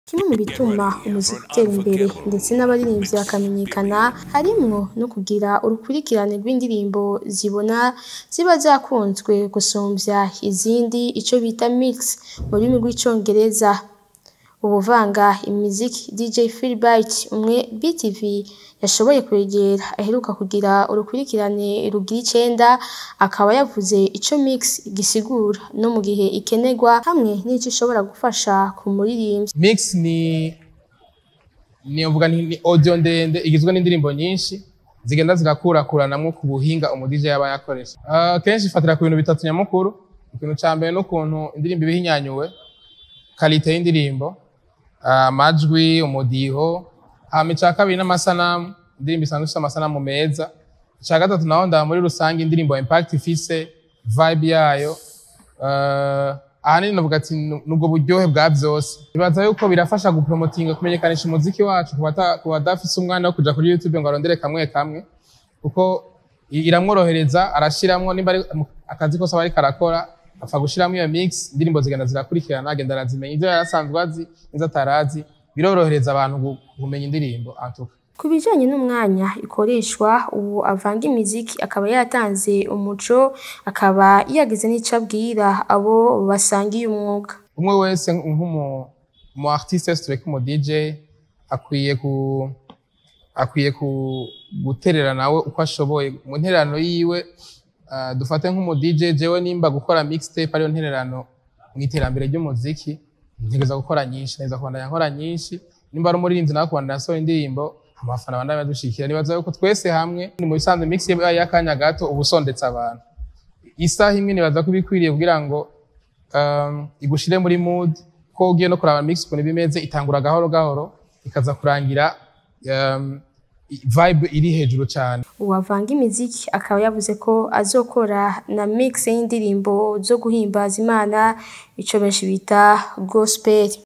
Kimwe mu bituma umuziki utera imbere ndetse n'abaririmbyi bakamenyekana harimwo no kugira urukurikirane rw'indirimbo zibona ziba zakunzwe gusumvya izindi ico bita mix mu rurimi rw'icongereza. Uwuvanga imiziki DJ Philbert umwe BTV yashoboye kwegera aheruka kugira urukurikirane rugira icenda akaba yavuze ico mix gisigura no mu gihe ikenerwa hamwe n'ico ishobora gufasha ku muririmvyi. Mix ni novuga nti ni audio ndende igizwe n'indirimbo nyinshi zigenda zigakurakuranamwo ku buhinga umu DJ yaba yakoresha. Uh, kenshi ifatira ku bintu bitatu nyamukuru. Ikintu ca mbere n'ukuntu indirimbo iba ihinyanyuwe, kalite y'indirimbo, uh, amajwi, umudiho, hama ica kabiri n'amasanamu, indirimbo isanzwe ifise amasanamu meza. Ica gatatu naho ndaba muri rusange indirimbo impact ifise, vibe yayo, uh, ahanini novuga ati nubwo buryohe bwa vyose. Nibaza yuko birafasha gupromotinga kumenyekanisha umuziki wacu ku bata- ku badafise umwanya wo kuja kuri YouTube ngo arondere kamwe kamwe, kuko i- iramworohereza arashiramwo nimba ari mu- akazi kose aba ariko arakora apfa gushiramwo iyo mix indirimbo zigenda zirakurikirana agenda arazimenya ivyo yari asanzwe azi n'izo atarazi birorohereza abantu gu- kumenya indirimbo antuka Ku bijanye n'umwanya ikoreshwa ubu avanga imiziki akaba yatanze umuco akaba yagize n'ico abwira abo basangiye umwuga. umwe wese nk'umu mu artiste wese tureka umu DJ akwiye ku akwiye ku guterera nawe uko ashoboye mu ntererano yiwe uh, dufate nk'umu DJ jewe nimba gukora mixtape ariyo ntererano mu iterambere ry'umuziki ntegereza gukora nyinshi ntegereza kubandanya nkora nyinshi nimba ari umuririmbyi nawe kubandanya asohora indirimbo amafana abandanya badushikira nibaza yuko twese hamwe ni mu bisanzwe mix yabaye y'akanya gato uba usondetse abantu isaha imwe nibaza ko ibikwiriye kugira ngo um, igushire muri mood ko ugiye no kuraba mix ukuntu bimeze itangura gahoro gahoro ikaza kurangira um, i- vibe iri hejuru cyane Uwavanga imiziki akaba yavuze ko azokora na mix y'indirimbo zo guhimbaza Imana ico benshi bita gospel.